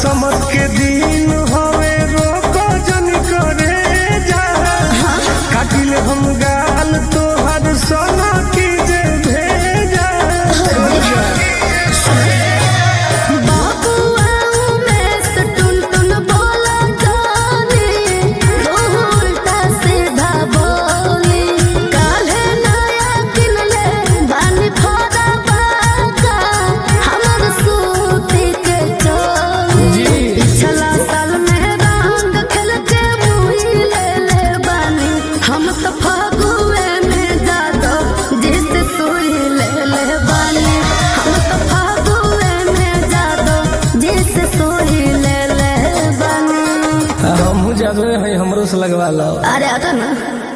समत के दिन हवे रोको जन करे जा काटिल हम गाल तोहर सोना की जे भेजा बाबुआ में से टुन टुन बोला जानी तू उल्टा सीधा बोली काल्हे नया किनले बानी फोड़ा बाका हमर सूती के चोली जी। पिछला साल में रंग खेल के मुही ले ले बानी हम तो फागुए में जादो जिस सुई ले ले बानी हम तो फागुए में जादो जिस सुई ले ले बानी हम जादू है हमरो से लगवा लो अरे आता ना